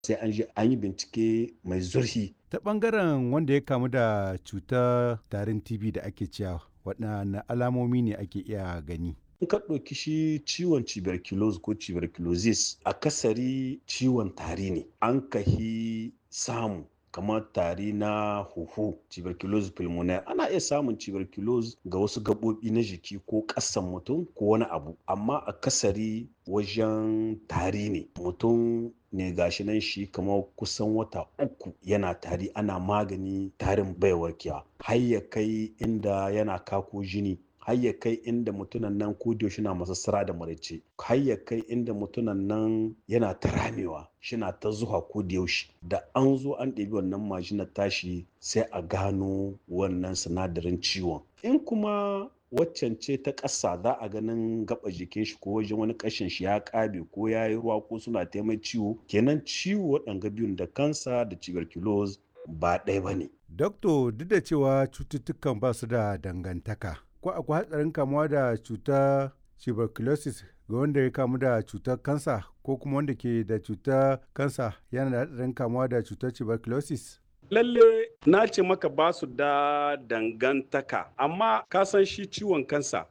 sai an je an yi bincike mai zurfi ta ɓangaren wanda ya kamu da cutar tarin tb da ake cewa waɗanne alamomi ne ake iya gani in ka ɗauki shi ciwon tuberculosis ko tuberculosis akasari ciwon tari ne an kahi samu kamar tari na huhu tuberculosis pulmonaire ana iya samun tuberculosis ga wasu gaɓoɓi na jiki ko ƙasan mutum ko wani abu amma akasari wajen tari ne mutum ne gashi nan shi kamar kusan wata uku yana tari ana magani tarin bai warkewa har ya kai inda yana kako jini har ya kai inda mutunan nan ko yaushe na masassara da maraice har ya kai inda mutunan nan yana ta ramewa shina ta zuwa ko da yaushe da an zo an ɗebi wannan majinar tashi sai a gano wannan sinadarin ciwon in kuma waccan ce ta ƙasa za a ganin gaba jikin shi ko wajen wani ƙashin shi ya ƙabe ko ya yi ruwa ko suna taimai ciwo kenan ciwo waɗanga biyun da kansa da tuberculosis ba ɗaya ba ne. Dokto duk da cewa cututtukan ba su da dangantaka ko akwai hatsarin kamuwa da cutar tuberculosis ga wanda ya kamu da cutar kansa ko kuma wanda ke da cutar kansa yana da hatsarin kamuwa da cutar tuberculosis? lalle na ce maka ba su da dangantaka amma ka san shi ciwon kansa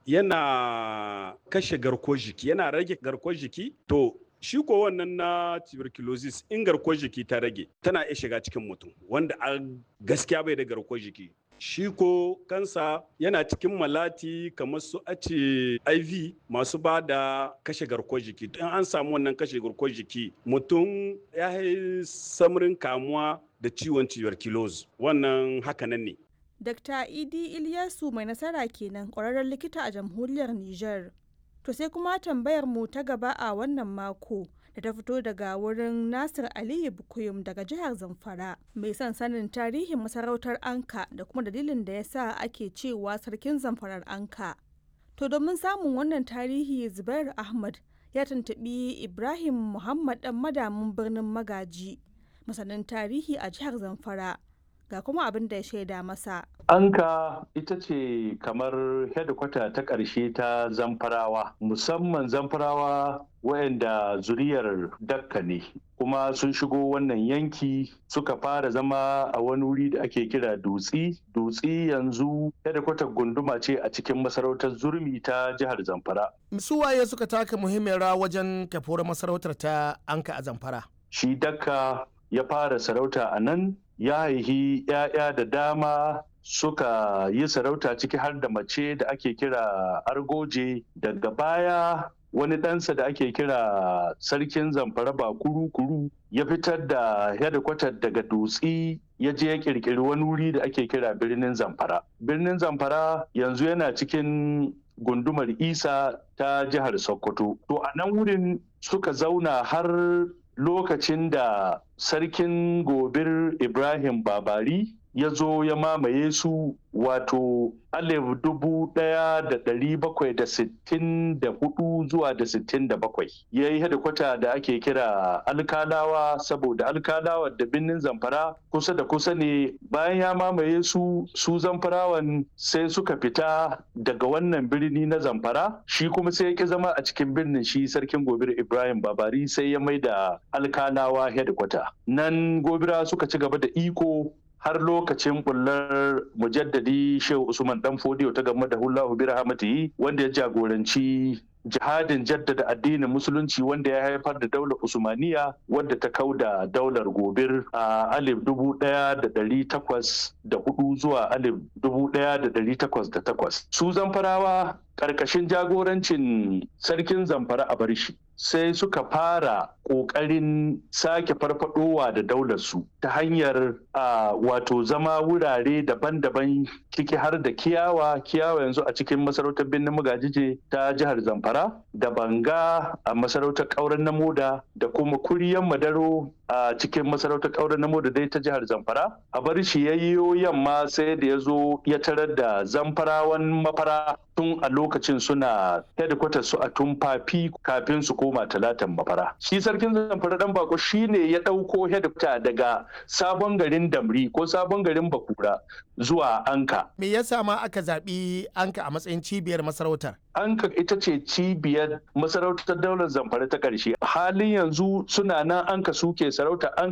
yana kashe garkuwar jiki yana rage garkuwar jiki to shi ko wannan na tuberculosis in garkuwar jiki ta rage tana iya shiga cikin mutum wanda a gaskiya bai da garkuwar jiki shi ko kansa yana cikin malati kamar su ace iv masu ba da kashe garkuwar jiki in an samu wannan kashe garkuwar jiki mutum ya yi samarin kamuwa da ciwon tuberculosis wannan hakanan ne Dr. Idi Ilyasu mai nasara kenan ƙwararren likita a jamhuriyar Nijar. To sai kuma tambayar mu ta gaba a wannan mako da ta fito daga wurin Nasir Aliyu Bukuyum daga jihar Zamfara mai son sanin tarihin masarautar Anka da kuma dalilin da ya sa ake cewa sarkin Zamfarar Anka. To domin samun wannan tarihi Zubair Ahmad ya tuntuɓi Ibrahim Muhammad ɗan madamin birnin Magaji masanin tarihi a jihar Zamfara. ga kuma abin da ya shaida masa. Anka ita ce kamar hedikwata ta ƙarshe ta zamfarawa, musamman zamfarawa wayanda zuriyar dakka ne. kuma sun shigo wannan yanki suka fara zama a wani wuri da ake kira dutsi dutsi yanzu hedikwatar gunduma ce a cikin masarautar zurmi ta jihar zamfara su waye suka taka muhimmiyar rawa wajen kafuwar masarautar ta anka a zamfara shi dakka ya fara sarauta a nan ya haihi 'ya'ya da dama suka yi sarauta ciki har da mace da ake kira argoje daga baya wani ɗansa da ake kira sarkin zamfara ba kuru-kuru ya fitar da hedikwatar daga dutsi ya je ya kirkiri wani wuri da ake kira birnin zamfara birnin zamfara yanzu yana cikin gundumar isa ta jihar sokoto to a nan wurin suka zauna har lokacin da sarkin gobir ibrahim babari ya zo ya mamaye su wato alif dubu daya da dari bakwai da sittin da hudu zuwa da sittin da bakwai ya yi hedikwata da ake kira alkalawa saboda alkalawa da birnin zamfara kusa da kusa ne bayan ya mamaye su su zamfarawan sai suka fita daga wannan birni na zamfara shi kuma sai ya ki zama a cikin birnin shi sarkin gobir ibrahim babari sai ya mai da alkalawa hedikwata nan gobira suka ci gaba da iko har lokacin bullar mujaddadi shehu usman dan fodiyo ta game da hullahu bi rahmatihi wanda ya jagoranci jihadin jaddada addinin musulunci wanda ya haifar da daular usmaniya wadda ta kauda daular gobir a alif dubu daya da dari takwas da hudu zuwa alif dubu daya da dari takwas da takwas su zamfarawa karkashin jagorancin sarkin zamfara a barshi sai suka fara ƙoƙarin sake farfadowa da daularsu ta hanyar a wato zama wurare daban-daban ciki har da kiyawa kiyawa yanzu a cikin masarautar birnin magajije ta jihar zamfara da banga a masarautar ƙauren na moda da kuma kuriyan madaro a cikin masarautar ƙauren na moda dai ta jihar zamfara a bar shi yayyo yamma sai da ya zo ya tarar da zamfarawan mafara tun a lokacin suna headquarters su a tumfafi kafin su koma talatan mafara shi sarkin zamfara dan bako shine ya ɗauko headquarter daga sabon garin damri ko sabon garin bakura zuwa anka me yasa ma aka zaɓi anka a matsayin cibiyar masarautar Anka ita ce cibiyar masarautar daular zamfara ta ƙarshe. Halin yanzu suna nan anka suke sarauta